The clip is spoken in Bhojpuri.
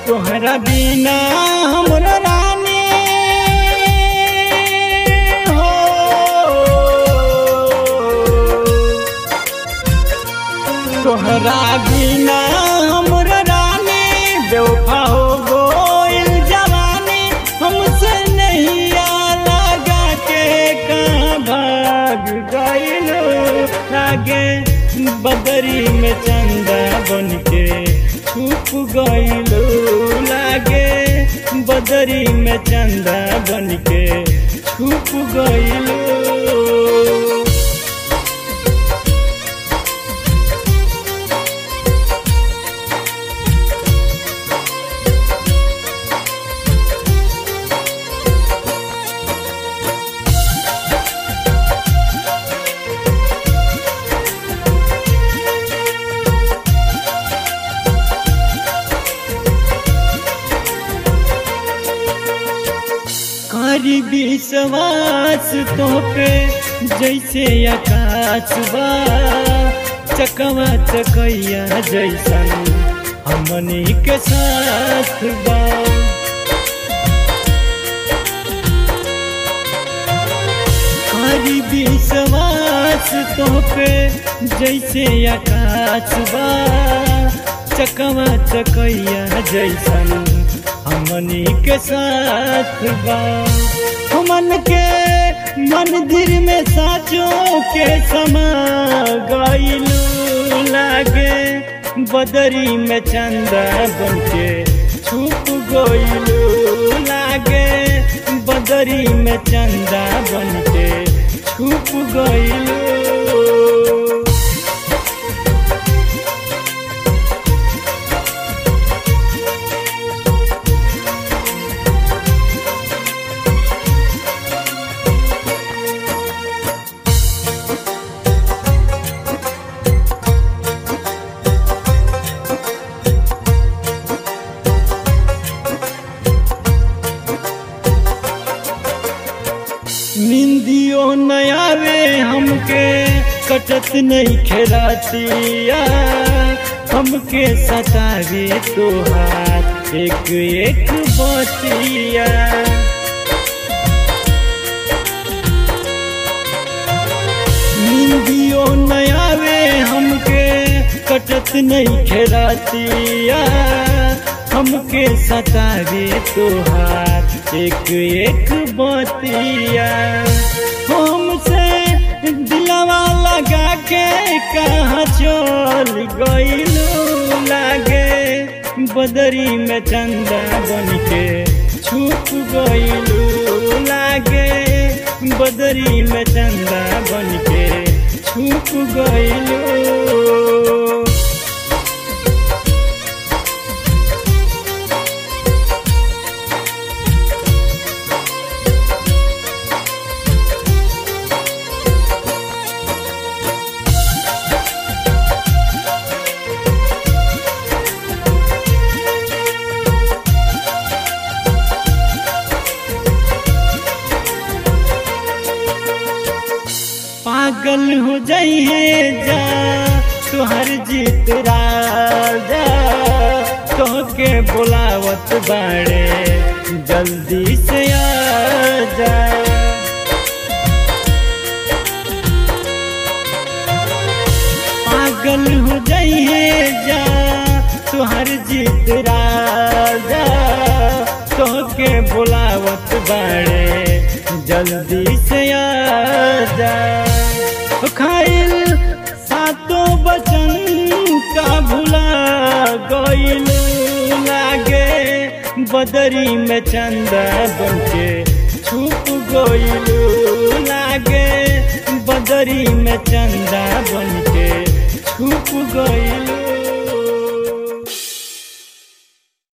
तोहरा बिना हमरा रानी हो तोहरा बिना हमरा रानी बेवफा हो गोइल जवानी हमसे नहीं लगा के कहाँ भाग गइल लागे बदरी में चंदा बन के छुप गइल लागे बदरी में चंदा बन के छुप गइल करी विश्वास तो पे जैसे आकाश बा चकवा चकैया जैसन हमनी के साथ बा करी विश्वास तो पे जैसे आकाश बा चकवा चकैया जैसन हमनी के साथ बा हमन के मंदिर में साचों के समा गइलू लागे बदरी में चंदा बन के छुप गइलू लागे बदरी में चंदा बन के छुप गइलू निंदियो नयावे हमके कटत नहीं खेरातिया हमके सतावे तोहार एक एक बतिया निंदियो नयावे हमके कटत नहीं खेरातिया हमके सतावे तोहार एक एक बतिया हमसे दिलवा लगा के कहाँ चल गइलू लागे बदरी में चंदा बन के छुप गइलू लागे बदरी में चंदा बन के छुप गइलू पागल हो जाई है जा तुहर जीत राजा तोहके बुलावत बाड़े जल्दी से आ जा पागल हो जाई है जा तुहर जीत राजा तोहके बुलावत बाड़े जल्दी से आ जा खाइल सातों बचन का भुला गइल लागे बदरी में चंदा बन के छुप गइल लागे बदरी में चंदा बन के छुप गइल